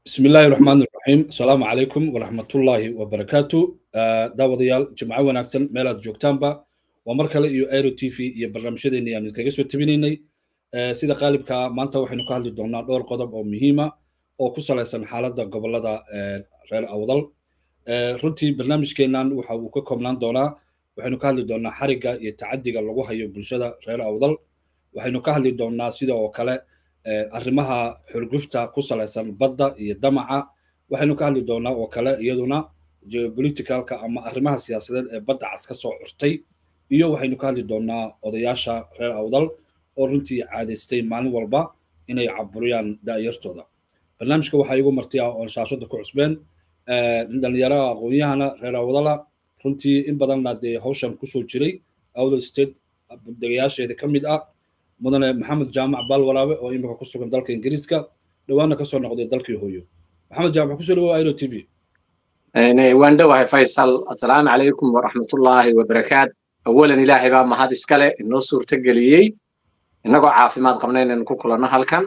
bismi illaahi raxmaan iraxiim asalaamu calaykum waraxmatullaahi wabarakaatu daawadayaal jimco wanaagsan meelaad joogtaanba waa mar kale iyo aero t v iyo barnaamijyadeeni aan idinkaga soo tabinaynay sida qaalibkaa maanta waxaynu ka hadli doonaa dhowr qodob oo muhiima oo ku salaysan xaaladda gobolada reer awdal runtii barnaamijkeennan waxa uu ka koobnaan doonaa waxaynu ka hadli doonaa xarigga iyo tacadiga lagu hayo bulshada reer awdal waxaynu ka hadli doonaa sida oo kale arrimaha xurgufta ku salaysan badda iyo damaca waxaynu ka hadli doonaa oo kale iyaduna geopoliticalka ama arrimaha siyaasadeed ee badda cas ka soo curtay iyo waxaynu ka hadli doonaa odayaasha reer awdal oo runtii caadaystay maalin walba inay caburiyaan da'yartooda barnaamijka waxaa igu marti ah oon shaashada ku cusbeen dhalinyaraha aqoon-yahana reer awdala runtii in badanna dee hawshan kusoo jiray awdal state degayaasheeda ka mid ah mudane maxamed jaamac baalwaraabe oo imika ku sugan dalka ingiriiska dhowaana kasoo noqday dalkii hooyo maxamed jaamac kusoo dhawow iro t v waan dhowahay faysal assalaamu calaykum waraxmatullaahi wabarakaat awalan ilaahay baa mahad iskale inoo suurto geliyey innagoo caafimaad qabna inaynu ku kulanno halkan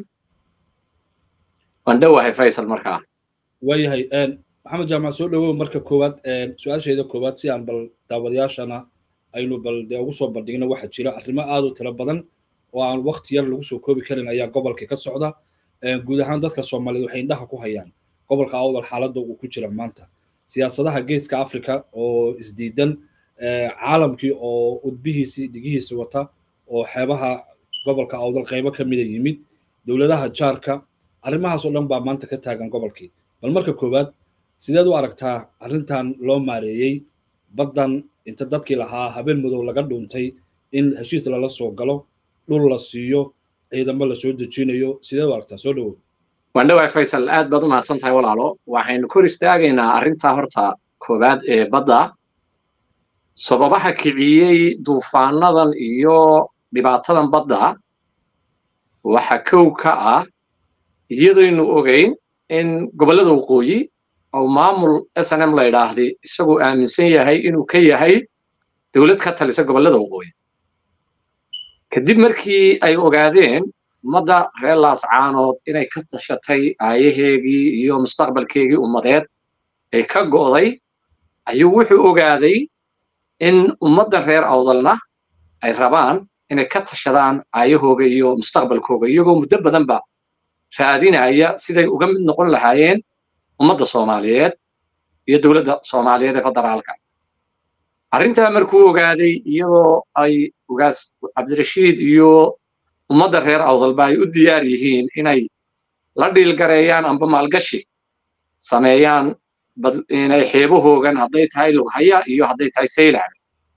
waan dhowahay faysal markaa waayahay maxamed jaamac soo dhawow marka koowaad su-aasheeda koowaad si aan bal daawadayaashana aynu bal dee ugu soo bandhigno waxaa jira arrimo aad u tiro badan oo aan wakti yar lagu soo koobi karin ayaa gobolka ka socda guud ahaan dadka soomaaliyeed waxay indhaha ku hayaan gobolka awdal xaaladda uu ku jira maanta siyaasadaha geeska africa oo isdiidan caalamkii oo udbihiisii digihiisi wata oo xeebaha gobolka awdal qaybo ka mida yimid dowladaha jaarka arrimahaas oo dhan baa maanta ka taagan gobolkii bal marka koowaad sideed u aragtaa arrintan loo maareeyey baddan inta dadkii lahaa habeen madow laga dhuuntay in heshiis lala soo galo dhul la siiyo ciidamo la soo dejinayo sideed u aragtaa soo dhawow waan dhowahay faysal aad baad u mahadsan tahay walaalo waxaynu kor istaagaynaa arrintaa horta koowaad ee badda sababaha kiciyey duufaanadan iyo dhibaatadan badda waxa kow ka ah iyadaynu ogayn in gobollada waqooyi oo maamul s n m la yidhaahday isagoo aaminsan yahay inuu ka yahay dowlad ka talisa gobollada waqooyi kadib markii ay ogaadeen ummadda reer laascaanood inay ka tashatay aayaheegii iyo mustaqbalkeegii ummadeed ee ka go'day ayuu wuxuu ogaaday in ummadda reer awdalna ay rabaan inay ka tashadaan aayahooga iyo mustaqbalkooga iyagoo muddo badanba raadinaya siday uga mid noqon lahaayeen ummadda soomaaliyeed iyo dowladda soomaaliyeed ee federaalka arrintaa markuu ogaaday iyadoo ay ugaas cabdirashiid iyo ummadda reer awdalba ay u diyaar yihiin inay la dhiilgareeyaan amba maalgashi sameeyaan inay xeebahoogan hadday tahay lughaya iyo hadday tahay saylac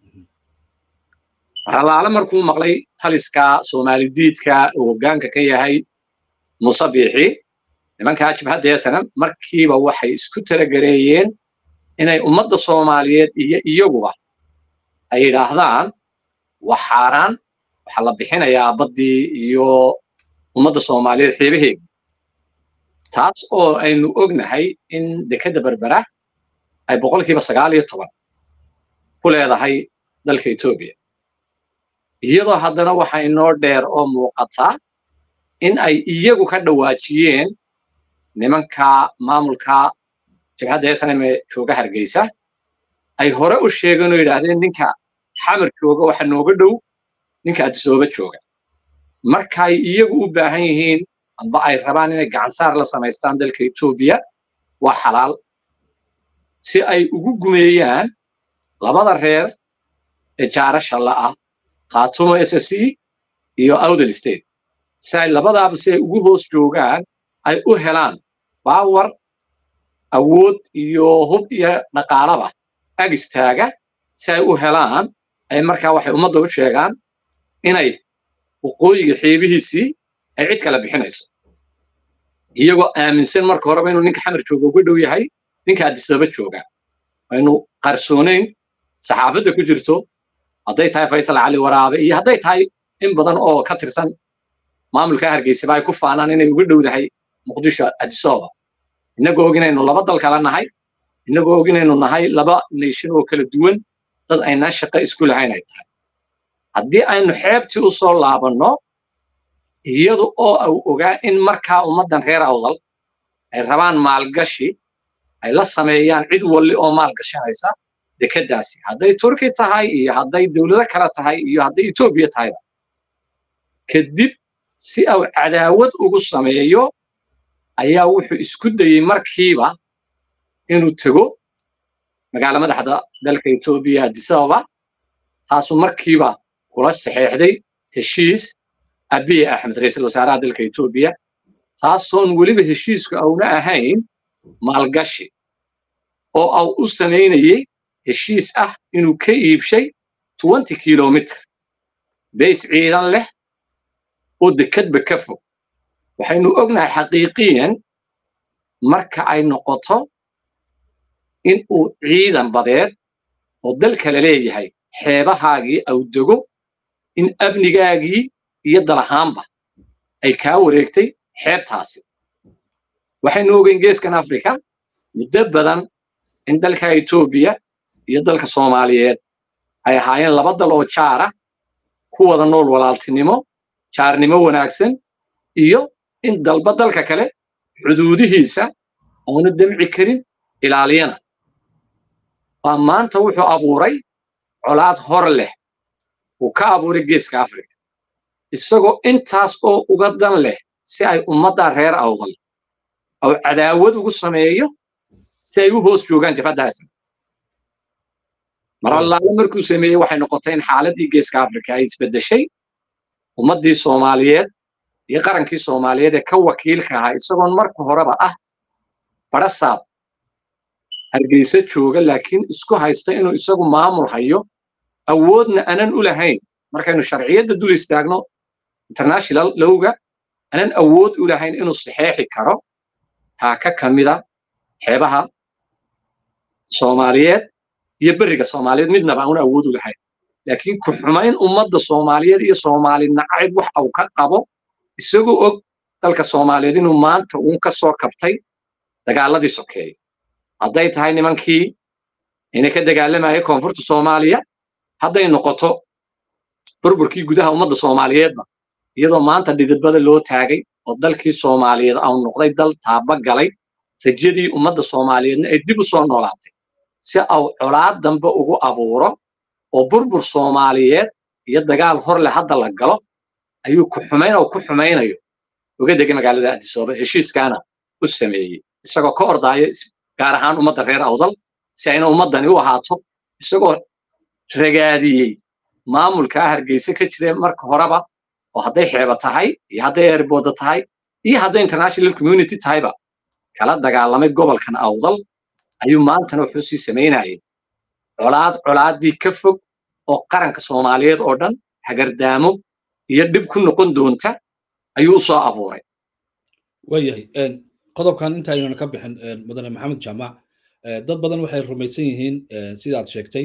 ralaale markuu maqlay taliska soomaali diidka uu hoggaanka ka yahay muuse biixi nimankaa jibhaddeesanan markiiba waxay isku talagareeyeen inay ummadda soomaaliyeed iyo iyaguba ay yidhaahdaan wax xaaraan waxaa la bixinayaa baddii iyo ummadda soomaaliyeed xeebaheega taas oo aynu ognahay in dekedda berbera ay boqolkiiba sagaal iyo toban ku leedahay dalka etoobiya iyadoo haddana waxa inoo dheer oo muuqataa in ay iyagu ka dhawaajiyeen nimanka maamulka jabhadda snm ee jooga hargeysa ay hore u sheegeen oo yidhaahdeen ninka xamar jooga waxa nooga dhow ninka adisooba jooga markay iyagu u baahan yihiin amba ay rabaan inay gacansaar la samaystaan dalka etoobiya waa xalaal si ay ugu gumeeyaan labada reer ee jaarasha la'ah khaatumo s s e iyo awdal state si ay labadaaba si ay ugu hoos joogaan ay u helaan baawar awood iyo hub iyo dhaqaalaba ag istaaga si ay u helaan ay markaa waxay ummadda u sheegaan inay waqooyiga xeebihiisii ay cid kala bixinayso iyagoo aaminsan marka horeba inuu ninka xamar jooga uga dhow yahay ninka adisaba jooga aynu qarsoonayn saxaafadda ku jirto hadday tahay faysal cali waraabe iyo hadday tahay in badan oo ka tirsan maamulka hargeysaba ay ku faanaan inay uga dhowdahay muqdisho adisooba innagoo og inaynu laba dal kala nahay innagoo og inaynu nahay laba nation oo kala duwan dad aynaan shaqo isku lahayn ay tahay haddii aynu xeebtii u soo laabanno iyada oo uu ogaa in markaa ummaddan reer awdal ay rabaan maalgashi ay la sameeyaan cid walli oo maalgashanaysa dekeddaasi hadday turki tahay iyo hadday dowlado kale tahay iyo hadday etoobiya tahayba kadib si uu cadaawad ugu sameeyo ayaa wuxuu isku dayey markiiba inuu tego magaala madaxda dalka etoobiya addis ababa taasuu markiiba kula saxeexday heshiis abiy axmed ra-iisul wasaaraha dalka etoobiya taasoon weliba heshiisku auna ahayn maalgashi oo au u samaynayey heshiis ah inuu ka iibshay twenty kilomitr bays ciidan leh oo dekedba ka fog waxaynu ognahay xaqiiqiyan marka ay noqoto in uu ciidan badeed oo dalka la leeyahay xeebahaagii au dego in amnigaagii iyo dalahaanba ay kaa wareegtay xeebtaasi waxaynu ogeyn geeskan africa muddo badan in dalka etoobiya iyo dalka soomaaliyeed ay ahaayeen laba dal oo jaara ku wada nool walaaltinimo jaarnimo wanaagsan iyo in dalba dalka kale xuduudihiisa oona demci karin ilaaliyana waa maanta wuxuu abuuray colaad hor leh uu ka abuuray geeska africa isagoo intaas oo uga dan leh si ay ummadda reer awdal ou cadaawad ugu sameeyo si ay u hoos joogaan jabhaddaasi mar allaale markuu sameeyey waxay noqotay in xaaladdii geeska africa ay isbeddeshay ummaddii soomaaliyeed iyo qarankii soomaaliyeed ee ka wakiilka ahaa isagoon marka horeba ah barasaab hargeysa jooga laakiin isku haysta inuu isagu maamul hayo awoodna anan u lahayn markaynu sharciyadda dul istaagno international lowga anan awood u lahayn inuu saxeexi karo taaka ka mida xeebaha soomaaliyeed iyo beriga soomaaliyeed midnaba aanu awood u lahayn laakiin ku xumayn ummadda soomaaliyeed iyo soomaali nacayb wax uu ka qabo isagoo og dalka soomaaliyeed inuu maanta uun ka soo kabtay dagaaladii sokeeye hadday tahay nimankii ina ka dagaalamaya koonfurta soomaaliya hadday noqoto burburkii gudaha ummadda soomaaliyeedba iyadoo maanta dhididbada loo taagay oo dalkii soomaaliyeed au noqday dal taaba galay rajadii ummadda soomaaliyeedna ay dib u soo noolaatay si au colaad dambe ugu abuuro oo burbur soomaaliyeed iyo dagaal hor leh hadda la galo ayuu ku xumayn oo ku xumaynayo uga degay magaalada addisooba heshiiskaana u sameeyey isagoo ka ordaaya gaar ahaan ummadda reer awdal si ayna ummaddani u ahaato isagoo ragaadiyey maamulkaa hargeysa ka jira marka horeba oo hadday xeeba tahay iyo hadday erbooda tahay iyo hadday international community tahayba kala dagaalamay gobolkan awdal ayuu maantana wuxuu sii samaynayay colaad colaaddii ka fog oo qaranka soomaaliyeed oo dhan hagardaamo iyo dhib ku noqon doonta ayuu u soo abuuray waayahay qodobkan inta aynuna ka bixin mudane maxamed jaamac dad badan waxay rumaysan yihiin sidaad sheegtay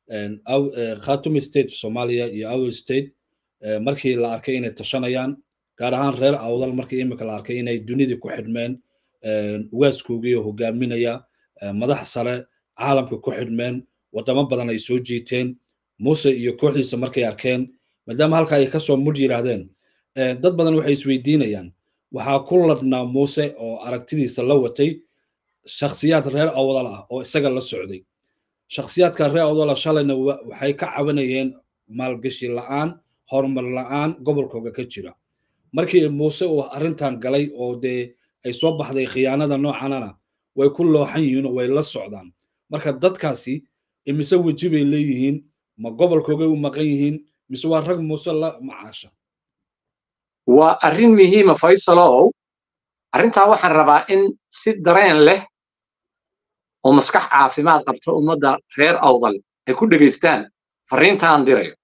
khatumi state soomaaliya iyo our state markii la arkay inay tashanayaan gaar ahaan reer awdal markii imika la arkay inay dunidii ku xidhmeen ugaaskoogii oo hogaaminaya madax sare caalamka ku xidhmeen waddamo badan ay soo jiiteen muuse iyo kooxdiisa markay arkeen maadaama halka ay kasoo mudh yidhaahdeen dad badan waxay isweydiinayaan waxaa ku ladhnaa muuse oo aragtidiisa la watay shakhsiyaad reer awdal ah oo isaga la socday shakhsiyaadka reer awdala shalayna waxay ka cabanayeen maalgashi la'aan horumar la'aan gobolkooga ka jira markii muuse uu arrintan galay oo dee ay soo baxday khiyaanada noocanana way ku looxan yihiin oo way la socdaan marka dadkaasi imise weji bay leeyihiin ma gobolkoogay u maqan yihiin mise waa rag muuse la macaasha waa arrin muhiima faysalow arrintaa waxaan rabaa in si dareen leh oo maskax caafimaad qabta ummadda reer awdal ay ku dhegaystaan farriintaan dirayo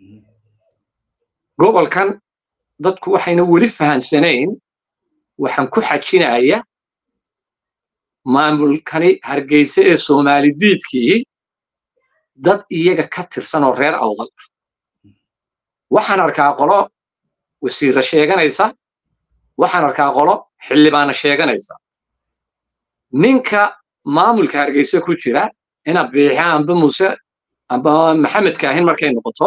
gobolkan dadku waxayna weli fahansanayn waxaan ku xajinaya maamulkani hargeyse ee soomaali diidkii dad iyaga ka tirsan oo reer awdal ah waxaan arkaa qolo wasiirra sheeganaysa waxaan arkaa qolo xildhibaana sheeganaysa ninka maamulka hargeyse ku jira ina biixa amba muuse amba maxamedka ahin markay noqoto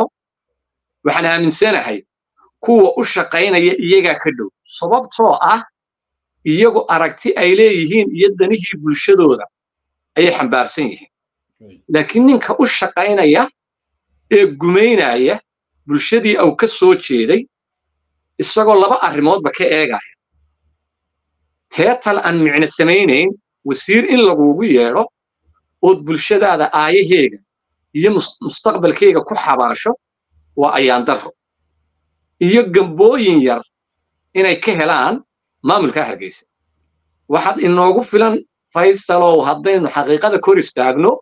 waxaan aaminsanahay kuwa u shaqaynaya iyagaa ka dhow sababtoo ah iyagu aragti ay leeyihiin iyo danihii bulshadooda ayay xambaarsan yihiin laakiin ninka u shaqaynaya ee gumaynaya bulshadii au ka soo jeeday isagoo laba arrimoodba ka eegaya teetal aan micno samaynayn wasiir in lagugu yeedho ood bulshadaada aayaheega iyo mustaqbalkeyga ku xabaasho waa ayaandarro iyo gambooyin yar inay ka helaan maamulkaa hargeysa waxaad inoogu filan faysalow haddaynu xaqiiqada kor istaagno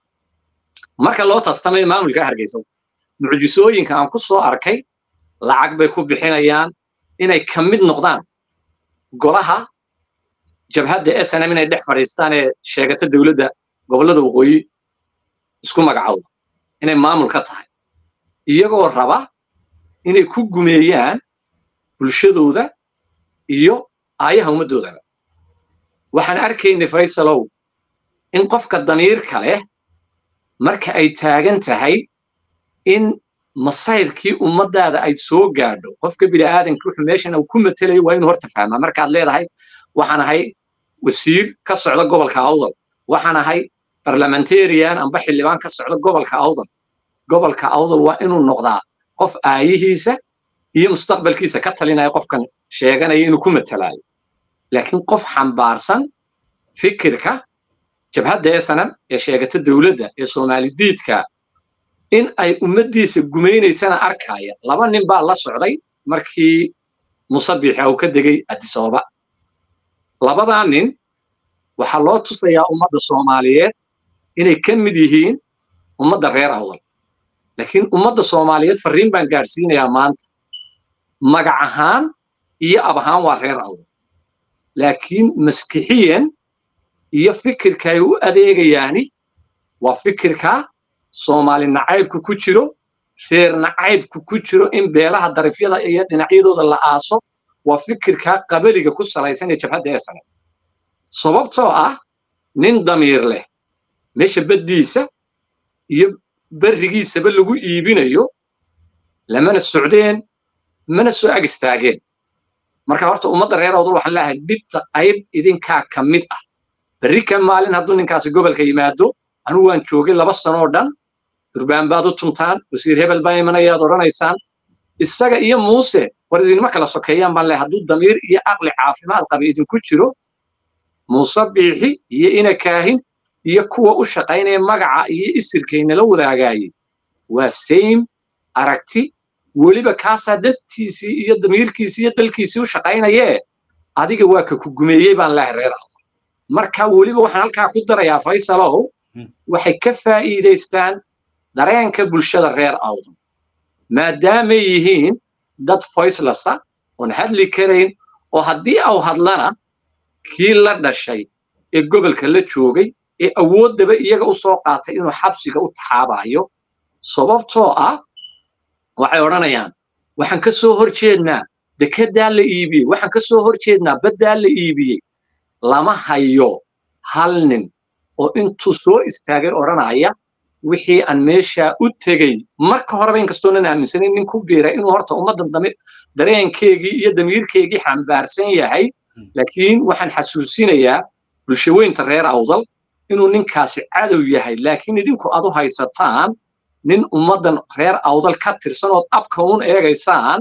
marka loo tartamay maamulkaa hargeysa mucjisooyinka aan ku soo arkay lacag bay ku bixinayaan inay ka mid noqdaan golaha jabhadda snm inay dhex fadhiistaan ee sheegata dowladda gobollada waqooyi isku magacowda inay maamul ka tahay iyagoo raba inay ku gumeeyaan bulshadooda iyo aayaha ummaddoodaba waxaan arkaynay faysalow in qofka damiirka leh marka ay taagan tahay in masayrkii ummaddaada ay soo gaadho qofka bini'aadanka wuxuu meeshan uu ku matelayo waa inuu horta fahmaa markaad leedahay waxaan ahay wasiir ka socda gobolka awdal waxaan ahay barlamentarian amba xildhibaan ka socda gobolka awdal gobolka awdal waa inuu noqdaa qof aayihiisa iyo mustaqbalkiisa ka talinaya qofkan sheeganaya inuu ku matalaayo laakiin qof xambaarsan fikirka jabhadda esanam ee sheegata dowladda ee soomaali diidka in ay ummaddiisa gumaynaysana arkaya laba nin baa la socday markii musabixa uu ka degay adisooba labadaa nin waxaa loo tusayaa ummadda soomaaliyeed inay ka mid yihiin ummadda reer awdal laakiin ummadda soomaaliyeed farriin baan gaadhsiinayaa maanta magac ahaan iyo ab ahaan waa reer awdal laakiin maskixiyan iyo fikirka ay u adeegayaani waa fikirka soomaali nacaybku ku jiro reer nacaybku ku jiro in beelaha darifyada iyo dhinacyadooda la aaso waa fikirka qabaliga ku salaysan ee jabhadda esane sababtoo ah nin damiir leh meesha baddiisa iyo berrigiisaba lagu iibinayo lamana socdeen mana soo ag istaageen marka horta ummadda reer awdal waxaan leeyahay dhibta qayb idinkaa ka mid ah berri ka maalin hadduu ninkaasi gobolka yimaado anugu waan joogay laba sanoo dhan durbaan baad u tuntaan wasiir hebel baa imanayaad odhanaysaan isaga iyo muuse war idinma kala sokeeyaan baan leeyahay hadduu damiir iyo aqli caafimaad qaba idinku jiro muuse biixi iyo ina kaahin iyo kuwa u shaqaynaya magaca iyo isirkaynala wadaagaayey waa same aragti weliba kaasaa dantiisii iyo damiirkiisii iyo dalkiisii u shaqaynayee adiga waa ka ku gumeeyey baan leehay reer awdal marka weliba waxaan halkaa ku darayaa faysalow waxay ka faa'iidaystaan dareenka bulshada reer awdal maadaamay yihiin dad voicelessa oon hadli karayn oo haddii au hadlana kii la dhashay ee gobolka la joogay ee awooddaba iyaga u soo qaatay inuu xabsiga u taxaabayo sababtoo ah waxay odhanayaan waxaan ka soo hor jeednaa dekeddaa la iibiyey waxaan ka soo hor jeednaa baddaa la iibiyey lama hayo hal nin oo intuu soo istaagay odhanaya wixii aan meeshaa u tegey marka horeba inkastoonan aaminsanayn nin ku biira inuu horta ummadda dareenkeegii iyo damiirkeegii xambaarsan yahay laakiin waxaan xasuusinayaa bulshaweynta reer awdal inuu ninkaasi cadow yahay laakiin idinku aad u haysataan nin ummaddan reer awdal ka tirsan ood abka uun eegaysaan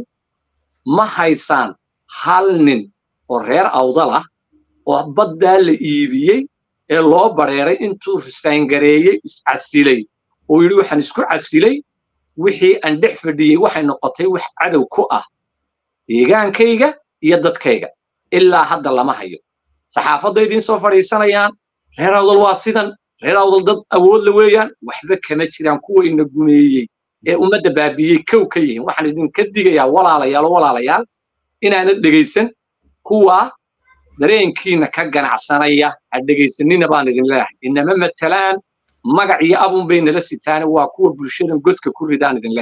ma haysaan hal nin oo reer awdal ah oo baddaa la iibiyey ee loo bareeray intuu risaangareeyey iscasilay oo yidhi waxaan isku casilay wixii aan dhex fadhiyey waxay noqotay wax cadow ku ah deegaankayga iyo dadkayga ilaa hadda lama hayo saxaafadda idiin soo fadhiisanayaan reer awdal waa sidan reer awdal dad awood la weeyaan waxba kama jiraan kuwa ina gumeeyey ee ummadda baabiyey kow ka yihiin waxaan idinka digayaa walaalayaal oo walaalayaal inaanad dhegaysan kuwa dareenkiina ka ganacsanaya ha dhegaysanina baan idin leeyahay inama matalaan magac iyo abun bay nala sitaane waa kuwa bulshadan godka ku ridaan idin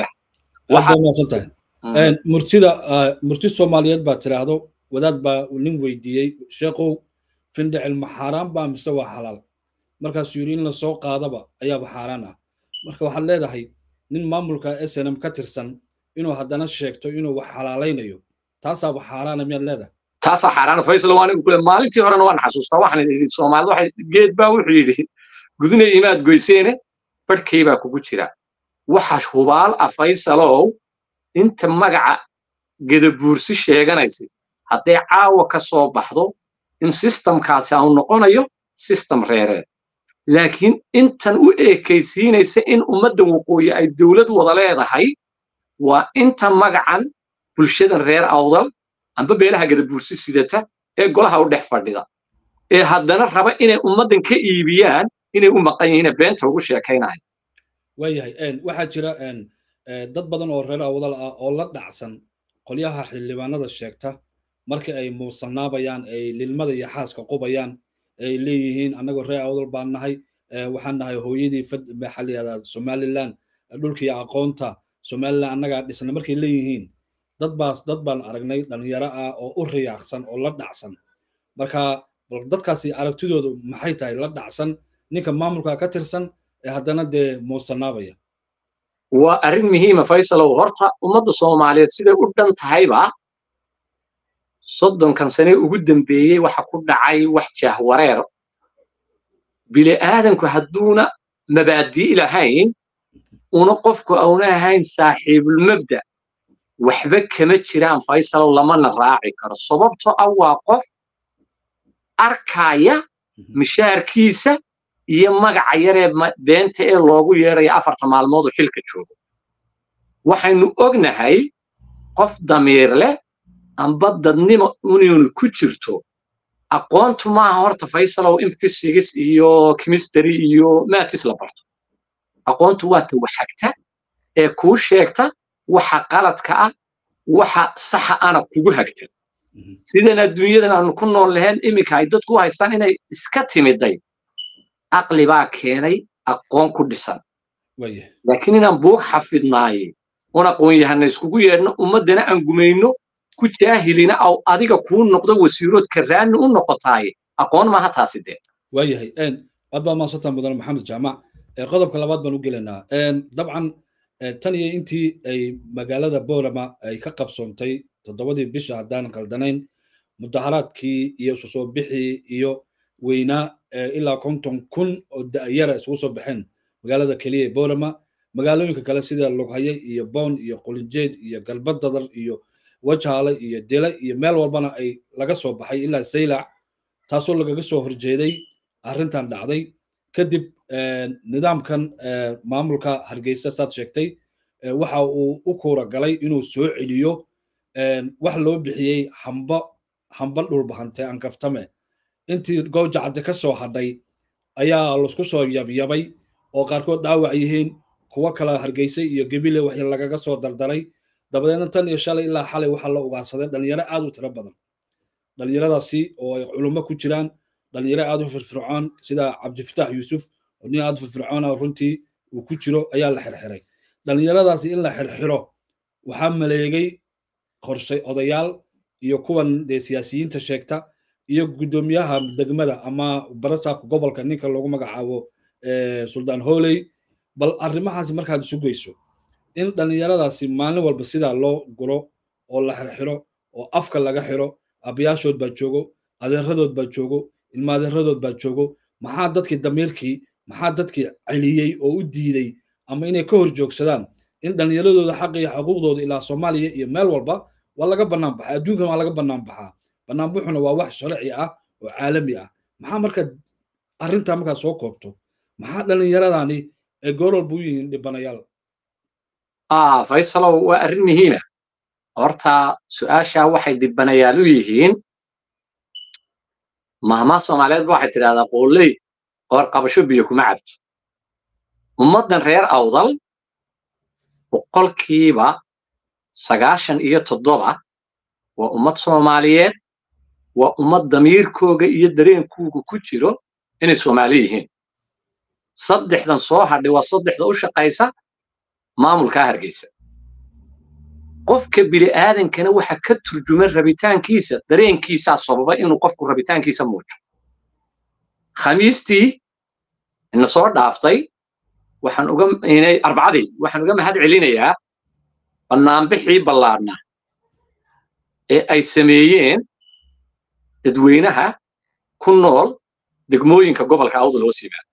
leeyahay murtida murti soomaaliyeed baa tiraahdo wadaad baa nin weydiiyey sheekow findhicil ma xaaraan baa mise waa xalaal markaasuu yidhi in la soo qaadaba ayaaba xaaraan ah marka waxaad leedahay nin maamulka snm ka tirsan inuu haddana sheegto inuu wax xalaalaynayo taasaaba xaaraana miyaad leedahay taasaa xaaraana faysal waa anigu kule maalintii horena waan xasuustaa waxaan idhi soomaalida waxay geed baa wuxuu yidhi gudina imaad goyseene barhkay baa kugu jira waxa hubaal ah faysalow inta magaca gedabuursi sheeganaysa hadday caawa ka soo baxdo in sistamkaasi aanu noqonayo sistem reereed laakiin intan u eekaysiinaysa in ummaddan waqooyi ay dowlad wada leedahay waa inta magacan bulshadan reer awdal amba beelaha gadabuursi sidata ee golaha u dhex fadhida ee haddana raba inay ummaddan ka iibiyaan inay u maqan yihiin beenta ugu sheekaynayo waayahay waxaa jira dad badan oo reer awdal ah oo la dhacsan qolyaha xildhibaanada sheegta markii ay muusanaabayaan ay lilmada iyo xaaska qubayaan ay leeyihiin annagoo reer awdal baan nahay waxaan nahay hooyadii maxaa la yihahdaa somaliland dhulkii aqoonta somaliland annagaa dhisna markay leeyihiin dad baas dad baan aragnay dhalinyaro ah oo u riyaaqsan oo la dhacsan marka dadkaasi aragtidoodu maxay tahay la dhacsan ninka maamulka ka tirsan ee haddana dee muusanaabaya waa arrin muhiima faysalow horta ummadda soomaaliyeed siday u dhan tahayba soddonkan sane ugu dambeeyey waxa ku dhacay wax jahwareer bini aadanku hadduuna mabaadii lahayn una qofku auna ahayn saaxiibulmabda waxba kama jiraan faysalow lamana raaci karo sababtoo ah waa qof arkaya mishaarkiisa iyo magaca yaree beenta ee loogu yeedhayo afarta maalmood oo xilka joogo waxaynu ognahay qof damiir leh amba dadnimo inaynu ku jirto aqoontu maaha horta faysalow in fisigis iyo chemistry iyo matis la barto aqoontu waa ta waxagta ee kuu sheegta waxa qaladka ah waxa saxa ana kugu hagta sidan adduunyadan aanu ku nool lahayn iminka ay dadku haystaan inay iska timiday aqli baa keenay aqoon ku dhisan laakiin inaan buug xafidnaaye un aqoon yahana iskugu yeedhno ummaddana aan gumayno ku jaahilina aw adiga kuu noqdo wasiirood karaani u noqotaaye aqoon maaha taasi dee waayahay aad baa maadsantaa mudan maxamed jaamac qodobka labaad baan u gelaynaa dabcan tan iyo intii ay magaalada boorama ay ka qabsoontay toddobadii bisha haddaan qaldanayn mudaharaadkii iyo isu soo bixii iyo weynaa ilaa konton kun oo da'yara isugu soo baxeen magaalada keliya ee boorama magaalooyinka kale sida lughaye iyo boon iyo qulinjeed iyo galbadadar iyo wajaale iyo dile iyo meel walbana ay laga soo baxay ilaa saylac taasoo lagaga soo horjeeday arrintan dhacday kadib nidaamkan maamulka hargeysa saad sheegtay waxa uu u kuura galay inuu soo celiyo wax loo bixiyey hamba hamba dhulbahante ankaftame intii goojacadde ka soo hadhay ayaa laisku soo yabyabay oo qaarkood dhaawac yihiin kuwo kale hargeysa iyo gebile wax lagaga soo dardaray dabadeedna tan iyo shalay ilaa xalay waxaa la ugaarsaday dhalinyaro aad u tiro badan dhalinyaradaasi oo ay culummo ku jiraan dhalinyaro aad u firfircoon sida cabdifatax yuusuf oo nin aad u firfircoon ah runtii uu ku jiro ayaa la xirxiray dhalinyaradaasi in la xirxiro waxaa maleegay qorshay odayaal iyo kuwan dee siyaasiyiinta sheegta iyo guddoomiyaha degmada ama barasaabka gobolka ninka loogu magacaabo suldaan hooley bal arrimahaasi markaad isu geyso in dhalinyaradaasi maalin walba sidaa loo guro oo la xirxiro oo afka laga xiro abayaashood baa joogo adeeradood baa joogo ilmaadeeradood baa joogo maxaa dadkii damiirkii maxaa dadkii celiyey oo u diiday ama inay ka hor joogsadaan in dhallinyaradooda xaqa iyo xuquuqdooda ilaa soomaaliya iyo meel walba waa laga bannaan baxaa adduunkan waa laga bannaan baxaa bannaanbuxuna waa wax sharci ah oo caalami ah maxaa marka arrintaa markaad soo koobto maxaa dhallinyaradani ay goor walba u yihiin dhibanayaal faysalow waa arrin muhiima horta su-aashaa waxay dhibanayaal u yihiin mahmaa soomaaliyeed ba waxay tidhahdaa qooley qoor qabasho biyo kuma cabto ummaddan reer awdal boqolkiiba sagaashan iyo toddoba waa ummad soomaaliyeed waa ummad damiirkooga iyo dareenkuuga ku jiro inay soomaali yihiin saddexdan soo hadhay waa saddexda u shaqaysa maamulkaa hargeysa qofka bini'aadankana waxa ka turjuma rabitaankiisa dareenkiisaa sababa inuu qofku rabitaankiisa muujo khamiistii ina soo dhaaftay waxaan uga inay arbacadii waxaan uga mahad celinayaa bannaanbixii ballaadhnaa ee ay sameeyeen dadweynaha ku nool degmooyinka gobolka awdal hoos yimaada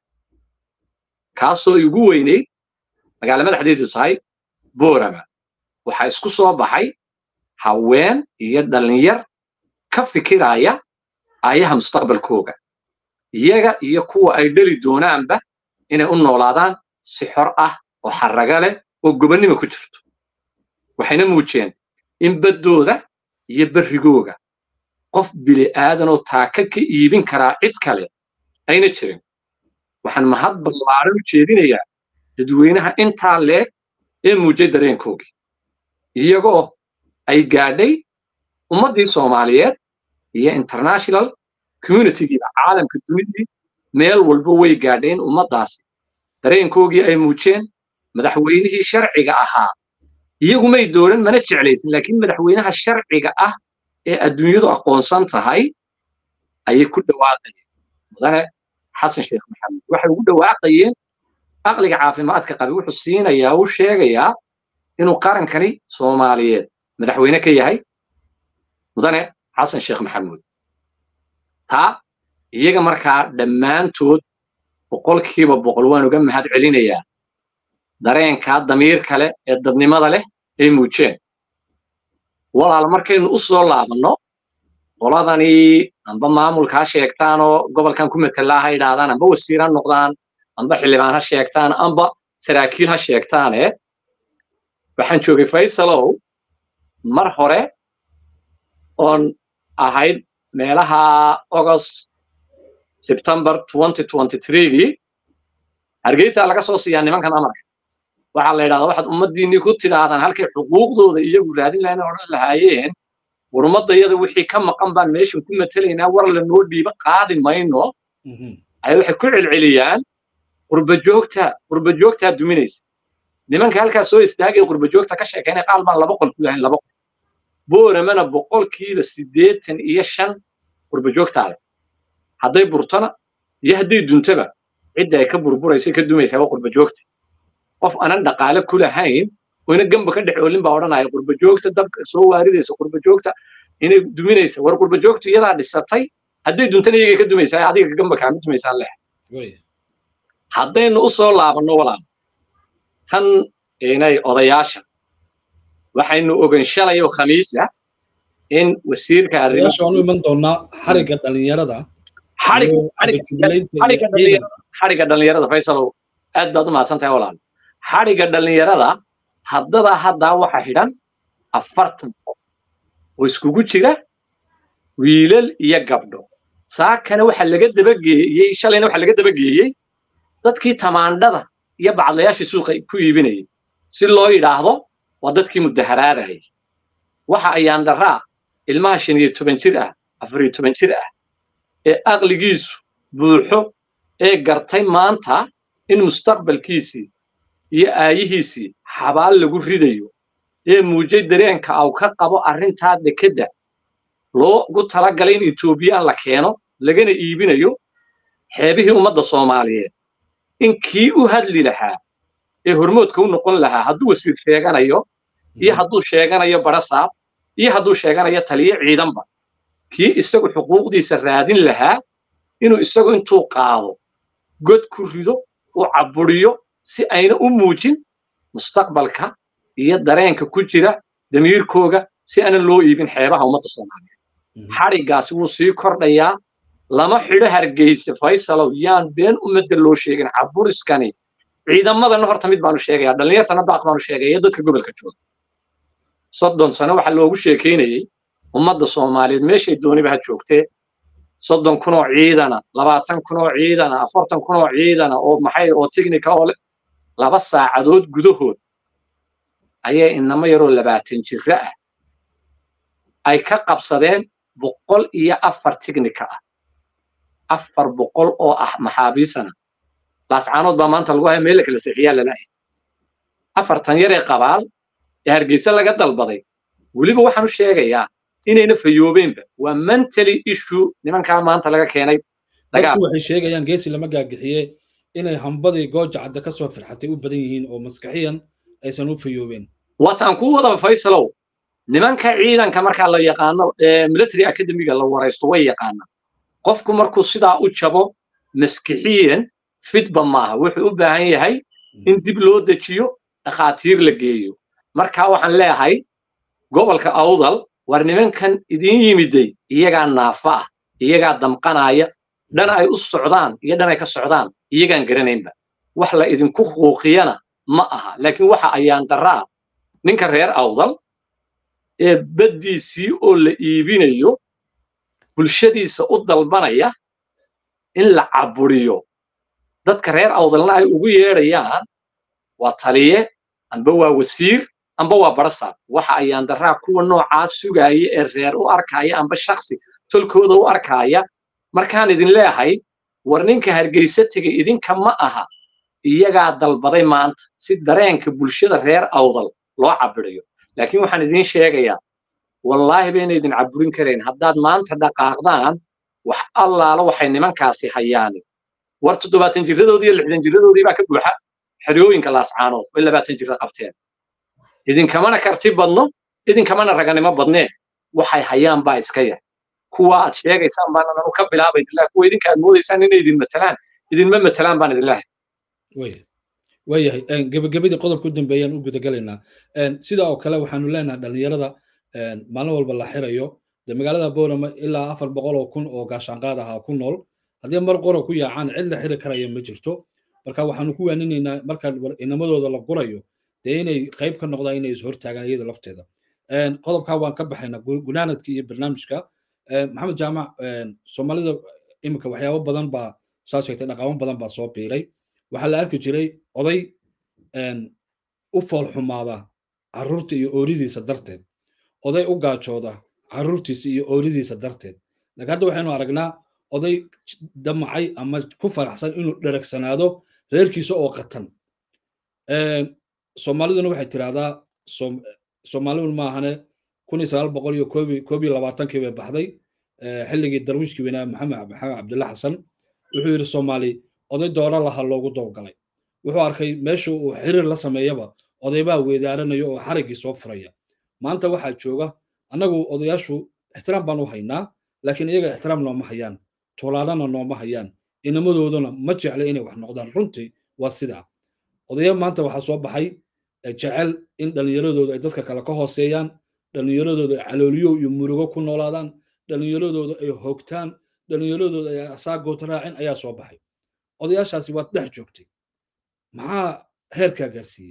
kaasoo ugu weyneyd magaala madaxdeedu tahay boorama waxaa isku soo baxay haween iyo dhallinyar ka fikiraya ayaha mustaqbalkooga iyaga iyo kuwa ay dheli doonaanba inay u noolaadaan si xor ah oo xarraga leh oo gobonnimo ku jirto waxayna muujiyeen in baddooda iyo berrigooga qof bili aadanoo taaka ka iibin karaa cid kale ayna jirin waxaan mahad ballaaran u jeedinayaa dadweynaha intaa leeg ee muujay dareenkoogii iyagoo ay gaadhay ummaddii soomaaliyeed iyo international communitygiiba caalamka dunidii meel walba way gaadheen ummaddaasi dareenkoogii ay muujeen madaxweynihii sharciga ahaa iyagumay dooran mana jeclaysin laakiin madaxweynaha sharciga ah ee adduunyadu aqoonsan tahay ayay ku dhawaaqayeen mudane xasan sheekh maxamed waxay ugu dhawaaqayeen aqliga caafimaadka qabi wuxuu siinayaa uu sheegayaa inuu qarankani soomaaliyeed madaxweyne ka yahay mudane xasan sheekh maxamuud taa iyaga markaa dhammaantood boqolkiiba boqol waan uga mahad celinayaa dareenkaa damiir kale ee dadnimada leh ay muujeen walaal markaynu u soo laabanno qoladani amba maamulka ha sheegtaan oo gobolkan ku matelaa ha idhaahdaan amba wasiir ha noqdaan amba xildhibaan ha sheegtaan amba saraakiil ha sheegtaane waxaan joogay faysalow mar hore oon ahayd meelaha august september gii hargeysa laga soo siiyaa nimankan amarka waxaa la yidhahdaa waxaad ummaddiinnii ku tidhaahdaan halkay xuquuqdooda iyagu raadin lahayn odhan lahaayeen war ummaddayada wixii ka maqan baan meeshan ku matelaynaa war lanoo dhiibo qaadi mayno ay waxay ku celceliyaan qurbajoogta qurbajoogtaa duminaysa nimanka halkaa soo istaagay qurbajoogta ka sheekaynay qaal baan laba qol ku lahayn laba qol booramana boqolkiiba siddeetan iyo shan qurbajoogtaa leh hadday burtona iyo hadday duntaba cidda ay ka burburaysa ka dumaysaa waa qurbajoogta qof aanan dhaqaale ku lahayn oo ina gamba ka dhex oolin baa odhanaya qurbajoogta dabka soo waaridaysa qurbajoogta inay duminaysa war qurbajoogtu iyadaa dhisatay hadday duntana iyagay ka dumaysaa adiga gamba kaama dumaysaa leh haddaynu u soo laabanno walaal tan inay odayaasha waxaynu ogan shalay oo khamiisa in wasiirka arrimahaanu iman doonaa xariga dhalinyarada xariga dhalinyarada faysalow aad baad u mahadsan tahay walaal xadhiga dhallinyarada haddada haddaa waxa xidhan afartan qof oo iskugu jira wiilal iyo gabdho saakana waxa laga dabageeyey shalayna waxa laga dabageeyey dadkii tamaandhada iyo bacdlayaashii suuqa ku iibinayay si loo yidhaahdo waa dadkii mudaharaadayay waxa ayaan daraa ilmaha shan iyo toban jir ah afar iyo toban jir ah ee aqligiisu buuxo ee gartay maanta in mustaqbalkiisii iyo aayihiisii xabaal lagu ridayo ee muujay dareenka aw ka qabo arrintaa dekedda loogu talagalay in etoobiyaan la keeno lagana iibinayo xeebihii ummadda soomaaliyeed in kii u hadli lahaa ee hormoodka u noqon lahaa hadduu wasiir sheeganayo iyo hadduu sheeganayo barasaab iyo hadduu sheeganayo taliyo ciidanba kii isagu xuquuqdiisa raadin lahaa inuu isagu intuu qaado god ku rido u caburiyo si ayna u muujin mustaqbalka iyo dareenka ku jira damiirkooga si aanan loo iibin xeebaha ummadda soomaaliyeed xadhiggaasi wuu sii kordhayaa lama xidho hargeysa faysalow yaan been ummadda loo sheegin caburiskani ciidamadana horta mid baanu sheegayaa dhallinyartana baaq baanu sheegaya dadka gobolka jooga soddon sano waxaa loogu sheekaynayey ummadda soomaaliyeed meeshay dooniba ha joogtee soddon kun oo ciidana labaatan kun oo ciidana afartan kun oo ciidana oo maxay oo tignika oo laba saacadood gudahood ayay inamo yaroo labaatan jira ah ay ka qabsadeen boqol iyo afar tignika ah afar boqol oo ah maxaabiisana laascaanood baa maanta lagu haya meel la kala seexiyaa lalahay afartan yaree qabaal ee hargeysa laga dalbaday weliba waxaan u sheegayaa inayna fayoobeenba waa mentally issue nimankaa maanta laga keenay dadku waxay sheegayaan geesi lama gaagixiye inay hambadii gooja cadda ka soo firxatay u badan yihiin oo maskaxiyan aysan u fayoobeen wataan ku wadaba faysalow nimanka ciidanka markaa la yaqaano military academiga la waraysto way yaqaanaan qofku markuu sidaa u jabo maskixiyan fitba maaha wuxuu u baahan yahay in dib loo dejiyo dhakhaatiir la geeyo marka waxaan leeyahay gobolka awdal war nimankan idin yimiday iyagaa naafa ah iyagaa damqanaya dhan ay u socdaan iyo dhan ay ka socdaan iyagaan garanaynba wax la idinku quuqiyana ma aha laakiin waxa ayaan darra ah ninka reer awdal ee baddiisii oo la iibinayo bulshadiisa u dalbanaya in la caburiyo dadka reer awdalna ay ugu yeedhayaan waa taliye amba waa wasiir amba waa barasaab waxa ayaan darraa kuwa noocaas sugaaya ee reer u arkaya amba shaksi tolkooda u arkaya markaan idin leeyahay war ninka hargeysa tegay idinka ma aha iyagaa dalbaday maanta si dareenka bulshada reer awdal loo cabiriyo laakiin waxaan idiin sheegayaa wallaahi bayna idin caburin karayn haddaad maanta dhaqaaqdaan wax allaala waxay nimankaasi hayaani war toddobaatan jiradoodii iyo lixdan jiradoodii baa ka buuxa xeryooyinka laascaanood way labaatan jira qabteen idinkamana karti badno idinkamana raganimo badnee waxay hayaan baa iska yar kuwa aad sheegaysaan baan anu ka bilaabay idinlah kuwa idinka aad moodaysaan inay idin matalaan idinma matalaan baan idinlahay waayahay gebagabadii qodobka u dambeeyaan u gudagalaynaa sida oo kale waxaanu leenahay dhallinyarada maalin walba la xirayo de magaalada boorama ilaa afar boqol oo kun oo gaashaanqaad ahaa ku nool haddii mar qora ku yaacaan cid la xiri karaya ma jirto marka waxaanu ku waaninaynaa marka inamadooda la gurayo dee inay qayb ka noqdaan inay is hortaagaan iyada lafteeda qodobkaa waan ka baxaynaa gunaanadka iyo barnaamijka maxamed jaamac soomaalida iminka waxyaabo badan baa saa sheegtay dhaqamo badan baa soo biiray waxaa la arki jiray oday u foolxumaada carruurta iyo ooridiisa darteed oday u gaajooda carruurtiisa iyo ooridiisa darteed laakiin hadda waxaynu aragnaa oday damacay ama ku faraxsan inuu dheragsanaado reerkiisa oo qatan soomaaliduna waxay tidhahdaa soomaalidu maahane kun iyo sagaal boqol iyo koob iyo labaatankii bay baxday xilligii darwiishkii weynaa maxamed maxamed cabdilla xasan wuxuu yidhi soomaali oday dooro laha loogu dowgalay wuxuu arkay meesha uu xiriir la sameeyaba odaybaa weedaaranaya oo xariggii soo furaya maanta waxaa jooga annagu odayaashu ixtiraam baan u haynaa laakiin iyaga ixtiraam nooma hayaan tolaalana nooma hayaan inamadooduna ma jecla inay wax noqdaan runtii waa sidaa odaya maanta waxaa soo baxay jecel in dhallinyaradooda ay dadka kale ka hooseeyaan dhallinyaradooda ay calooliyo iyo murugo ku noolaadaan dhallinyaradooda ay hoogtaan dhallinyaradooda ay asaagoota raacin ayaa soo baxay odayaashaasi waad dhex joogtay maxaa heerkaa gaarsiiyey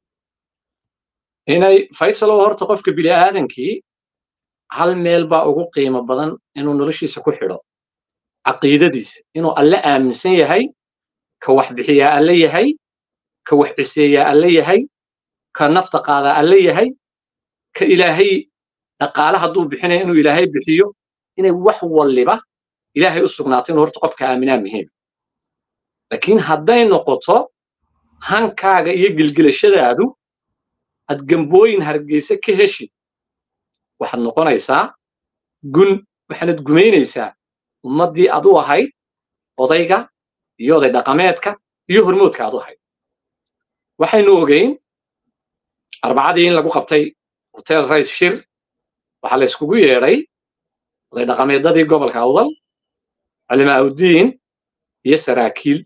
inay faysalow horta qofka bini'aadankii hal meel baa ugu qiimo badan inuu noloshiisa ku xidho caqiidadiisa inuu alle aaminsan yahay ka wax bixiyaa alle yahay ka wax ciseeyaa alle yahay ka nafta qaadaa alle yahay ka ilaahay dhaqaale hadduu bixinaya inuu ilaahay bixiyo inay wax walliba ilaahay u sugnaato inuu horta qofka aaminaa muhiim laakiin hadday noqoto hankaaga iyo gilgilashadaadu aad gambooyin hargeysa ka heshid waxaad noqonaysaa gun waxaanad gumaynaysaa ummaddii aad u ahayd odayga iyo oday dhaqameedka iyo hormoodka aad u ahayd waxaynu ogeyn arbacadii in lagu qabtay hotel rice shir waxaa la yskugu yeedhay oday dhaqameedadii gobolka awdal culimaaudiin iyo saraakiil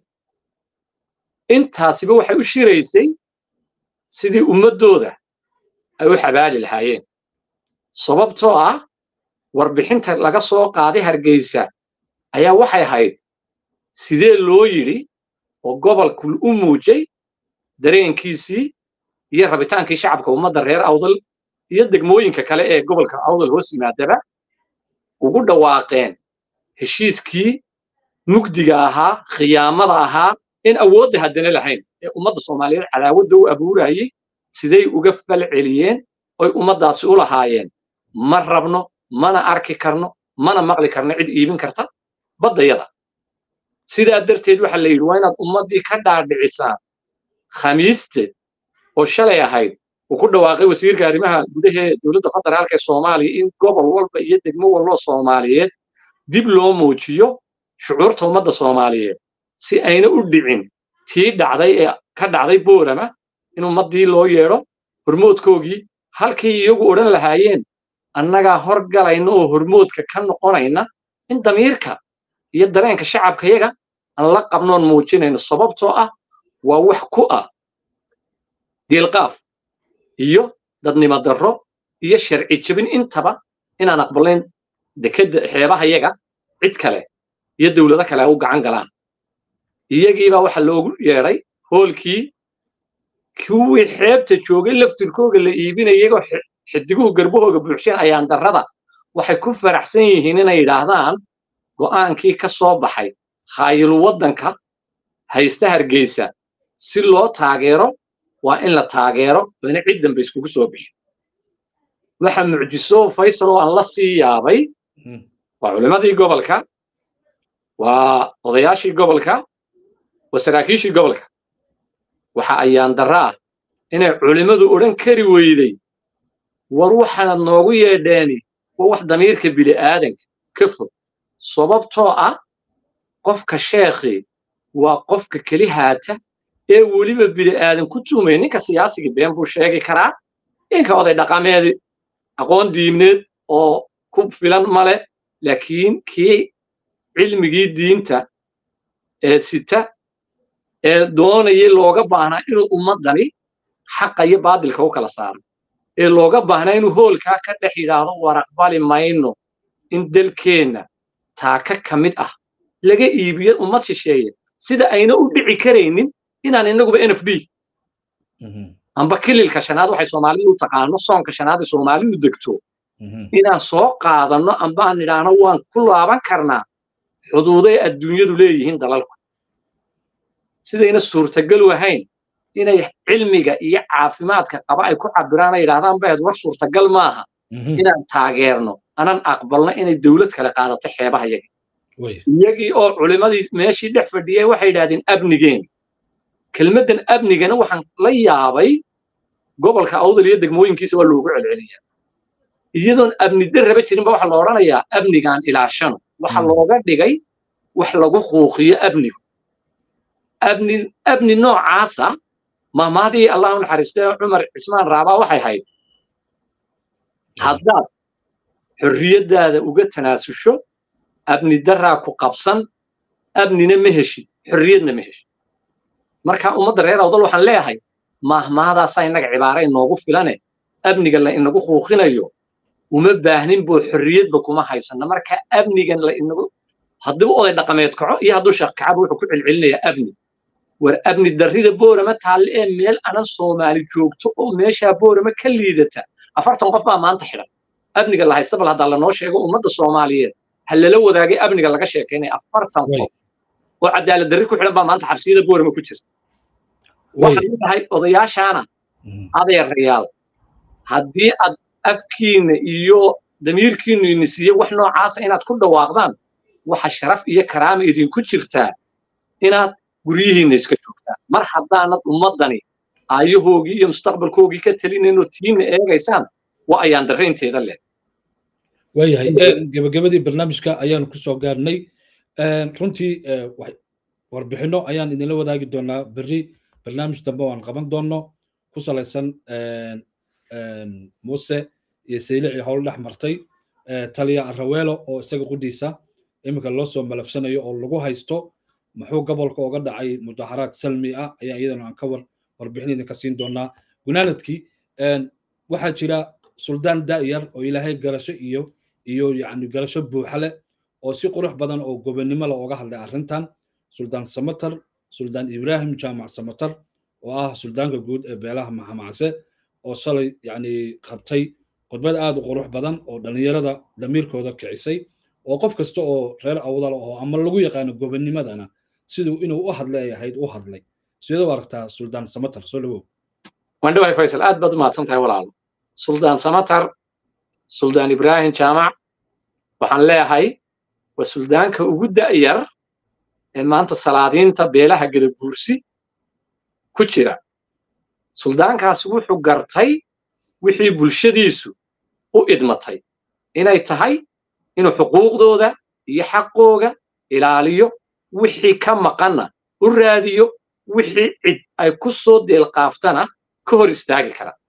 intaasiba waxay u shiraysay sidii ummaddooda ay u xabaali lahaayeen sababtoo ah warbixinta laga soo qaaday hargeysa ayaa waxay ahayd sidee loo yidhi oo gobolku u muujay dareenkiisii iyo rabitaankii shacabka ummadda reer awdal iyo degmooyinka kale ee gobolka awdal hoos yimaadaba ugu dhawaaqeen heshiiskii mugdiga ahaa khiyaamada ahaa in awoodda haddana lahayn ee ummadda soomaaliyeed cadaawadda u abuurayay siday uga fal celiyeen oy ummaddaasi u lahaayeen ma rabno mana arki karno mana maqli karno cid iibin karta baddayada sidaa darteed waxa la yidhi waa inaad ummaddii ka dhaadhicisaan khamiiste oo shalay ahayd uu ku dhawaaqay wasiirka arrimaha gudahee dowladda federaalka ee soomaaliya in gobol walba iyo degmo walba soomaaliyeed dib loo muujiyo shucuurta ummadda soomaaliyeed si ayna u dhicin tii dhacday ee ka dhacday boorama in ummaddii loo yeedho hormoodkoogii halkay iyagu odhan lahaayeen annagaa horgalayna oo hormoodka ka noqonayna in damiirka iyo dareenka shacabkayaga aan la qabnoon muujinayno sababtoo ah waa wax ku ah diilqaaf iyo dadnimo darro iyo sharci jebin intaba inaan aqbalayn dekedda xeebahayaga cid kale iyo dawlado kale u gacan galaan iyagiibaa waxa loogu yeedhay hoolkii kuwii xeebta joogay laftirkooga la iibinaya iyagoo xidiguhu garbahooga buuxsheen ayaan darrada waxay ku faraxsan yihiin inay yidhaahdaan go'aankii ka soo baxay khaayilu waddanka haysta hargeysa si loo taageero waa in la taageero ina cid dambe iskugu soo bixin waxa mucjiso faysal oo aan la sii yaabay waa culimmadii gobolka waa odayaashii gobolka waa saraakiishii gobolka waxa ayaan darra ah inay culimmadu odhan kari weyday war waxaanad noogu yeedheeni waa wax damiirka bili'aadanka ka fog sababtoo ah qofka sheekhii waa qofka keli haata ee weliba bili'aadan ku tuhmaya ninka siyaasiga been buu sheegi karaa ninka oday dhaqameedi aqoon diimneed oo ku filan male laakiin kii cilmigii diinta ee sita ee doonayay looga baahnaa inuu ummaddani xaqa iyo baadilka u kala saaro ee looga baahnaa inuu hoolkaa ka dhex yidhaahdo war aqbali mayno in dalkeenna taaka ka mid ah laga iibiyo ummad shisheeye sida ayna u dhici karaynin inaan innaguba n f d amba kililka shanaad waxay soomaalidu u taqaano soonka shanaad ee soomaalidu degto inaan soo qaadanno amba aan nidhaahno waan ku laaban karnaa xuduuday adduunyadu leeyihiin dalalku sidayna suurtagalu ahayn inay cilmiga iyo caafimaadka qaba ay ku cabiraan ay yidhahdaan bahed war suurtagal maaha inaan taageerno anan aqbalno inay dawlad kale qaadato xeebaha yaga iyagii oo culimmadii meeshii dhex fadhiyay waxay yidhahdeen abnigeen kelmaddan abnigana waxaan la yaabay gobolka awdal iyo degmooyinkiisa waa loogu celceliyaa iyadoon abni darraba jirinba waxaa la odhanayaa abnigaan ilaashano waxa looga dhigay wax lagu quuqiyo abnigu abni abni noocaasa mahmaadii allah u naxariistay cumar cismaan raabaa waxay hayd haddaad xorriyaddaada uga tanaasusho abni darraa ku qabsan abnina ma heshid xorriyadna ma heshid marka ummadda reer awdal waxaan leeyahay mahmaadaasaa innaga cibaara inoogu filane abniga la inagu quuqinayo uma baahnin boo xorriyadba kuma haysanno marka abnigan la inagu hadduu oday dhaqameed kaco iyo hadduu sheekh kacaba wuxuu ku celcelinayaa abni war abni darrida boorama taalle ee meel anan soomaali joogto oo meeshaa boorama ka liidata afartan qof baa maanta xidhan abniga la haysta bal haddaa lanoo sheego ummadda soomaaliyeed ha lala wadaagay abniga laga sheekaynaya afartan qof oo cadaalad darri ku xidhan baa maanta xabsiyada boorama ku jirta waxaan leedahay odayaashaana adeerayaal haddii aad afkiinna iyo damiirkiinnu ini siiye wax noocaasa inaad ku dhawaaqdaan waxa sharaf iyo karaama idinku jirtaa inaad guryihiinna iska joogtaan mar haddaanad ummaddani aayahoogii iyo mustaqbalkoogii ka telinaynoo tiinna eegaysaan waa ayaan darraynteeda leh waayahay gebagabadii barnaamijka ayaanu ku soo gaarnay runtii warbixinno ayaan idinla wadaagi doonaa berri barnaamij dambe waan qaban doonno ku salaysan muuse iyo saylicii howl dhex martay taliya araweelo oo isaga qudhiisa iminka loo soo malafsanayo oo lagu haysto muxuu gobolka oga dhacay mudaharaad salmi ah ayaa iyadana aan ka war warbixin idinka siin doonaa gunaanadkii waxaa jira suldaan da'yar oo ilaahay garasho iyo iyo yacni garasho buuxa leh oo si qurux badan oo gobonnimo leh ooga hadlay arrintan suldaan samatar suldaan ibraahim jaamac samatar oo ah suldaanka guud ee beelaha maxamacse oo shalay yacni qabtay khudbad aad u qurux badan oo dhallinyarada damiirkooda kicisay oo qof kasta oo reer awdal oo ama lagu yaqaano gobonnimadana siduu inuu u hadlay ay ahayd u hadlay sidee u aragtaa suldaan samatar soo dhawow waan dhawahay faysal aad baad u mahadsan tahay walaalo suldaan samatar suldaan ibraahim jaamac waxaan leeyahay waa suldaanka ugu da'yar ee maanta salaadiinta beelaha gadabuursi ku jira suldaankaasi wuxuu gartay wixii bulshadiisu u idmatay inay tahay inuu xuquuqdooda iyo xaqooga ilaaliyo wixii ka maqanna u raadiyo wixii cid ay ku soo deelqaaftana ka hor istaagi kara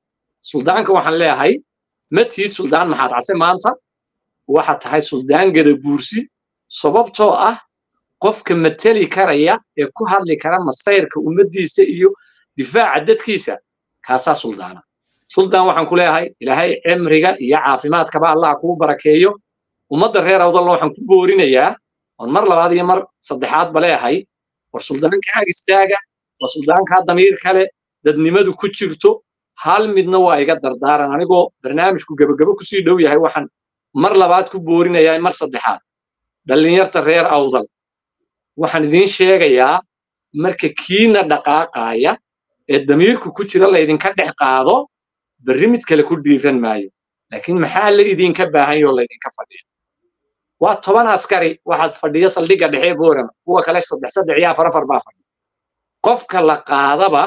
suldaanka waxaan leeyahay ma tiid suldaan maxaad case maanta waxaad tahay suldaan gada buursi sababtoo ah qofka mateli karaya ee ku hadli kara masayrka ummaddiisa iyo difaaca dadkiisa kaasaa suldaana suldaan waxaan ku leeyahay ilaahay cimriga iyo caafimaadkaba allah kuu barakeeyo ummadda reer awdalla waxaan ku boorinayaa oon mar labaad iyo mar saddexaadba leeyahay war suldaanka ag istaaga waa suldaankaa damiir kale dadnimadu ku jirto hal midna waa iga dardaaran anigoo barnaamijku gebagabo kusii dhow yahay waxaan mar labaad ku boorinayaa mar saddexaad dhallinyarta reer awdal waxaan idiin sheegayaa marka kiina dhaqaaqaaya ee damiirku ku jira laydinka dhex qaado berri mid kale ku dhiiran maayo laakiin maxaa la idinka baahan yoo laydinka fadhiya waa toban askari waxaad fadhiya saldhigga dhexe boorama kuwa kale saddex saddex iyo afar afar baa fadhiya qofka la qaadaba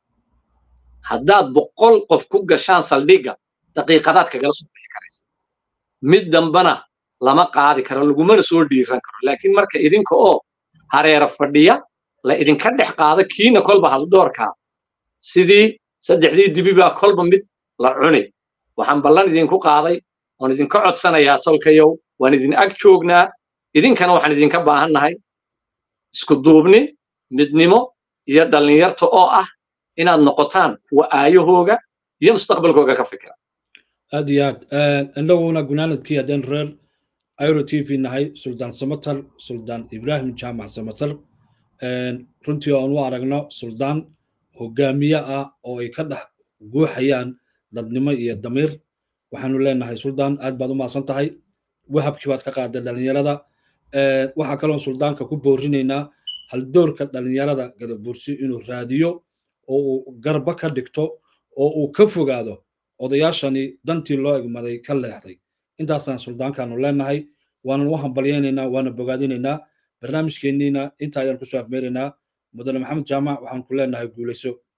haddaad boqol qof ku gashaan saldhigga daqiiqadaad kagala soo bixi karaysa mid dambana lama qaadi karo lagumana soo dhiiran karo laakiin marka idinka oo hareera fadhiya la idinka dhex qaado kiina kolba haldoorkaa sidii saddexdii dibi baa kolba mid la cuni waxaan ballan idinku qaaday oon idinka codsanayaa tolkayow waan idin ag joognaa idinkana waxaan idinka baahannahay isku duubni midnimo iyo dhallinyarta oo ah inaad noqotaan kuwa aayahooga iyo mustaqbalkooga ka fikira aad iyo aad innaguna gunaanadkii haddeen reer iro t v nahay suldaan samatar suldaan ibraahim jaamac samatar runtii oan u aragno suldaan hogaamiye ah oo ay ka dhex guuxayaan dadnimo iyo damiir waxaanu leenahay suldaan aad baad u mahadsan tahay wahabkii baad ka qaaday dhallinyarada waxaa kaloo suldaanka ku boorinaynaa haldoorka dhallinyarada gadabuursi inuu raadiyo oo uu garba ka dhigto oo uu ka fogaado odayaashani dantii loo egmaday ka leexday intaasaan suldaankaanu leenahay waanan u hambalyaynaynaa waana bogaadinaynaa barnaamijkeenniina inta ayaan kusoo afmeeraynaa mudane maxamed jaamac waxaan ku leenahay guulayso